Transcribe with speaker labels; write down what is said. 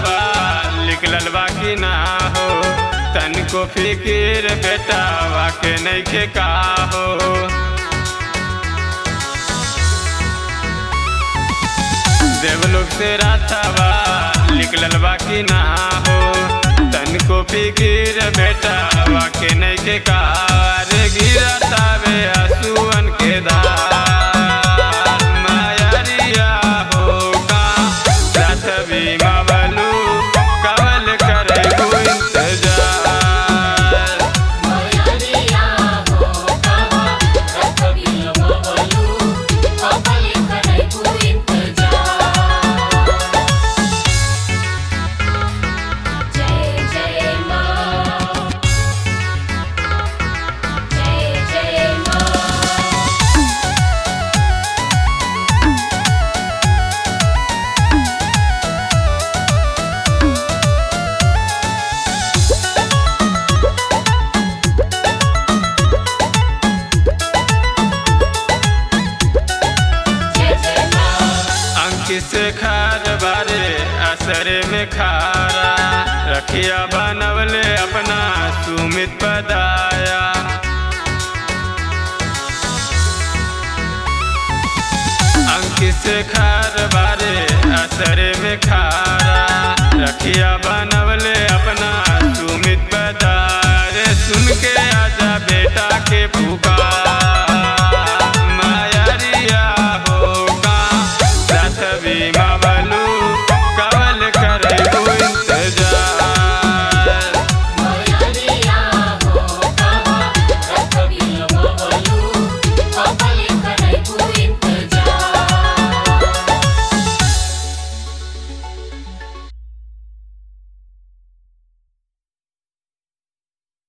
Speaker 1: बा निकलल बा कि ना हो तनको फिकिर बेटा वाके नइखे का हो देवलोक से राथावा निकलल बा कि ना हो तनको फिकिर बेटा वाके नइखे का रे गिरतावे आसुअन के धार मायरिया हो का रात भी मवलू कवल करे को इंतजार
Speaker 2: मयरिया हो कहा रथ बिलमवलू कबल करैबू इंतजार जय जय माँ जय जय माँ जय जय माँ
Speaker 1: अंकित से खार बारे असरे में खारा रखिया बनवले अपना सुमित पदाया अंकित से खार बारे असरे में खारा रखिया बना